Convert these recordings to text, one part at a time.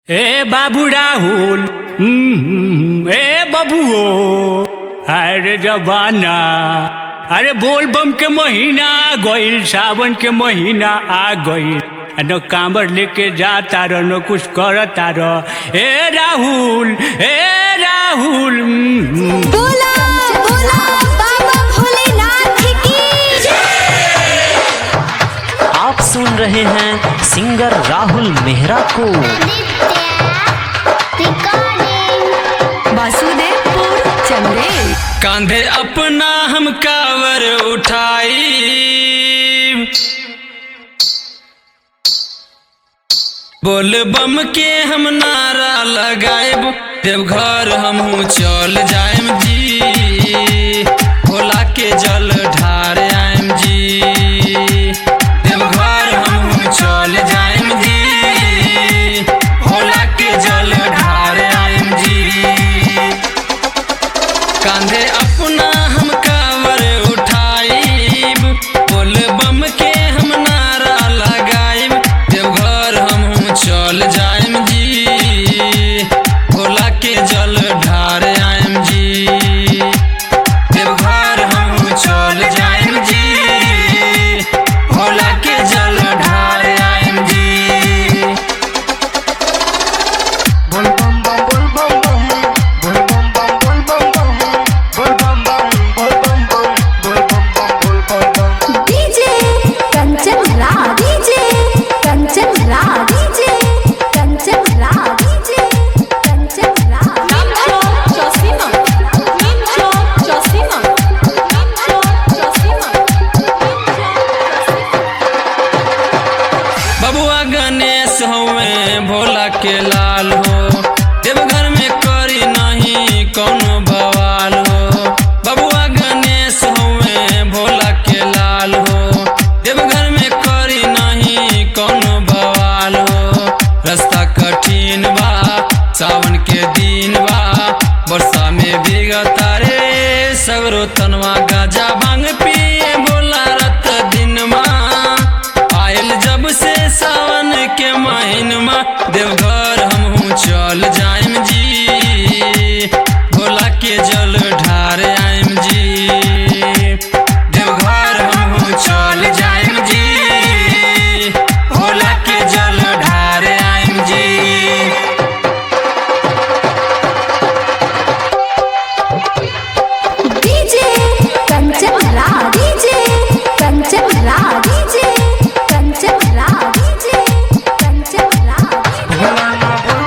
ए बाबू राहुल हम्म, ए बबुओ अरे जबाना अरे बोल बम के महीना आ गईल सावन के महीना आ गईल आ न कांबर लेके जाता रह न कुछ करता रह ए राहुल ए राहुल हम्म, बोला बोला बाबा भोलेनाथ की आप सुन रहे हैं सिंगर राहुल मेहरा को वासुदेवपुर चंदेल कांधे अपना हम कावर उठाई बोल बम के हम नारा लगाएब देवघर हमहू चल जाएम जी भोला के जल ढार आएम जी देवघर हमहू चल जाएम जी भोला के जल ढार आएम जी कांधे अपना हम कावर उठाइब बोल बम के हम नारा लगाइब देवघर हम चल जाएम जी भोला के जल ढार आएम जी देवघर हम चल जाएम जी भोला के जल ढार आएम जी DJ Kanchan Raj DJ Kanchan Raj DJ Kanchan Raj DJ Kanchan Raj Mincho Chosima. Mincho Chosima. Mincho Chosima. बबुआ गणेश हवे भोला के लाल हो देवघर में करी नहीं कोनो बवाल हो बबुआ गणेश हवे भोला के लाल हो देवघर में करी नहीं कोनो बवाल हो रास्ता कठिन बा सावन के दिन बा वर्षा में भीगता रे सगरो तनवा गाजा भांग पिए बोला रत दिन आयल जब से सावन के महीनमा देवघर हमहू चल जाएम जी भोला के जल ढार आएम जी देवघर हमहू चल जाएम जी भोला के जल ढार आएम जी DJ Kanchan Raj DJ Kanchan Raj DJ Kanchan Raj DJ Kanchan Raj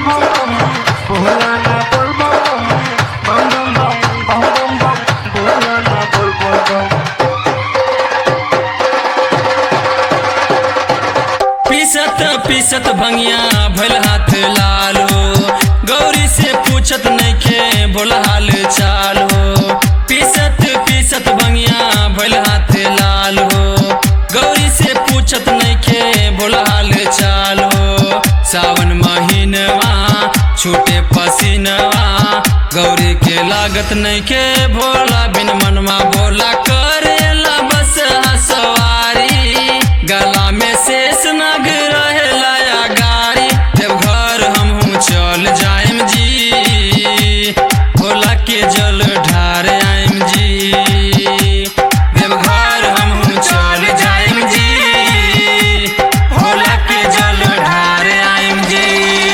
पीसत पीसत भंगिया भल हाथ लाल हो गौरी से पूछत नइखे भोला हाल चाल हो पीसत पीसत भंगिया भल हाथ लाल हो गौरी से पूछत नइखे भोला हाल चाल हो सावन महीनवा छूटे पसीनवा गौरी के लागत नइखे भोला बिन मनवा बोला करेला बस हसवारी गला में शेष नाग रहेला या गाड़ी देवघर हमहू चल जाएम जी भोला के जल ढार आएम जी देवघर हमहू चल जाएम जी भोला के जल ढार आएम जी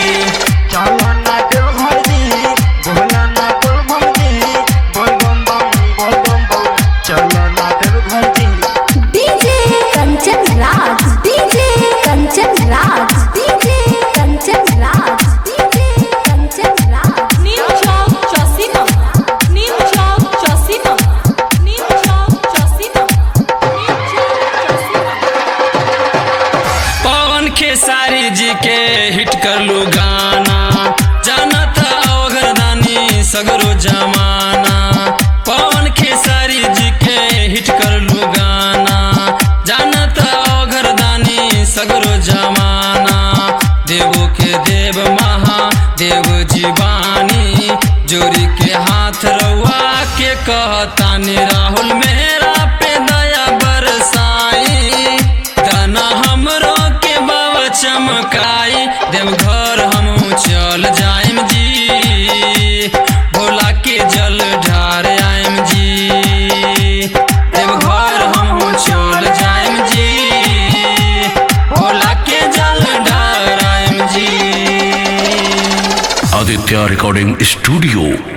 DJ Kanchan Raj DJ Kanchan Raj DJ Kanchan Raj DJ Kanchan Raj Mincho Chosima. Mincho Chosima. Mincho Chosima. Mincho Chosima. Pawan Khesari ji के हिट कर लो गाना जाना था अवघरदानी सगरो जमाना पवन खेसारी जी के हिट कर लो गाना जाना था अवघरदानी सगरो जमाना देवो के देव महा देव जीवानी जोरी के हाथ रउआ के कहतानी राहुल मेरा पे दया बरसाई दाना हमरो के बाबा चमकाई देवघर हम चल आदित्य रिकॉर्डिंग स्टूडियो